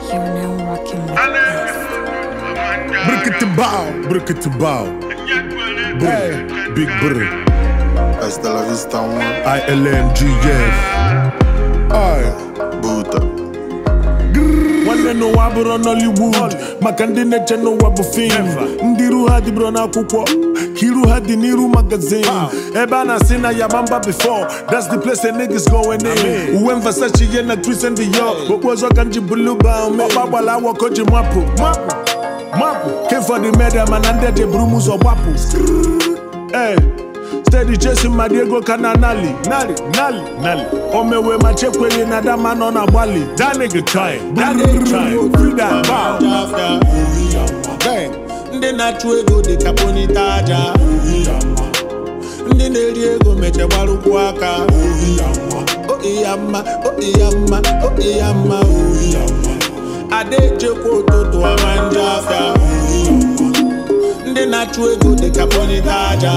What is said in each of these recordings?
You're now rocking with Bruk it to bow, bruk it to bow. Brr, big brr. Hasta la vista, one. ILMGF. Aye. Buta. nwanne n'ụwa bụrụ Nollywood maka ndị na-eche n'ụwa bụ fim ndị iru ha dịbụrụ n'akwụkwọ ka iru ha dị n'iru magazin ebe a na-asị na yabamba before that's the place the niggas going in uwe Versace ihe na Christian Dior okpu ọzọ ka m ji bulu baume ọgba gbala awọ ka o ji mapụ mapụ mapụ came for the media mana ndị dị buru m ụzọ gbapụ Hey, steady chasing my Diego ka na nali nali nali nali o mewe ma chekweli na dama nọ na gbali that nigga trying that nigga trying free that bow Bang. ndị na-achụ ego dị ka ponita aja ndị na-eri ego mechegbara ụkwụ aka oge ya mma oge ya mma oge ya mma ada echekwa ụtụtụ ama njọ afịa ndị na-achụ ego dị ka ponita aja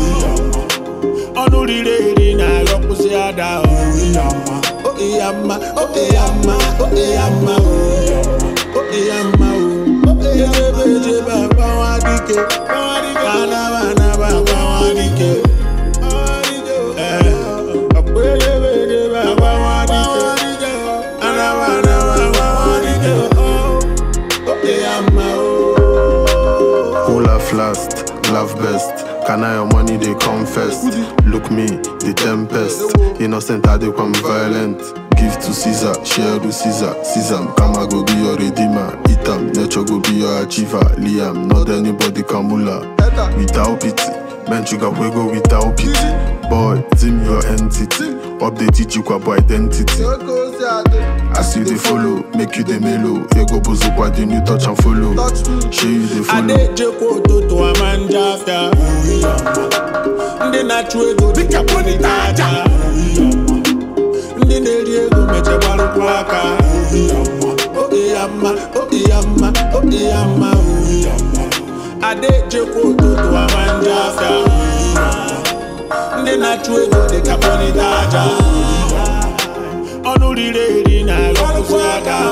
ọnụ riri eri na-aghọkwụsị ada oge ya mma oge ya mma oge ya mma oge ya mma ejebe ejebe agbawa dike anaba anaba agbawa dike Eh, ọkwa ejebe ejebe agbawa dike anaba anaba agbawa dike oge ya mma o Who laugh last, laugh best. Can I your money they come first? Look me, the tempest. Innocent I they come violent. Give to Caesar, share to Caesar. Caesar, Kama go be your redeemer. Itam, nature go be your achiever. Liam, not anybody can mula. Without pity, man you got go without pity. Boy, team your entity. Update it you kwa identity. As you they follow, make you the mellow. Ego bozo kwa the new touch and follow. Show you the follow. ada echekwa ụtụtụ ama njọ afịa ndị na-achụ ego dịka ponita aja ndị na-eri ego mechegbara ụkwụ aka oge ya mma oge ya mma oge ya mma ada echekwa ụtụtụ ama njọ afịa ndị na-achụ ego dịka ponita aja ọnụ riri eri na-aghọkwụsị aka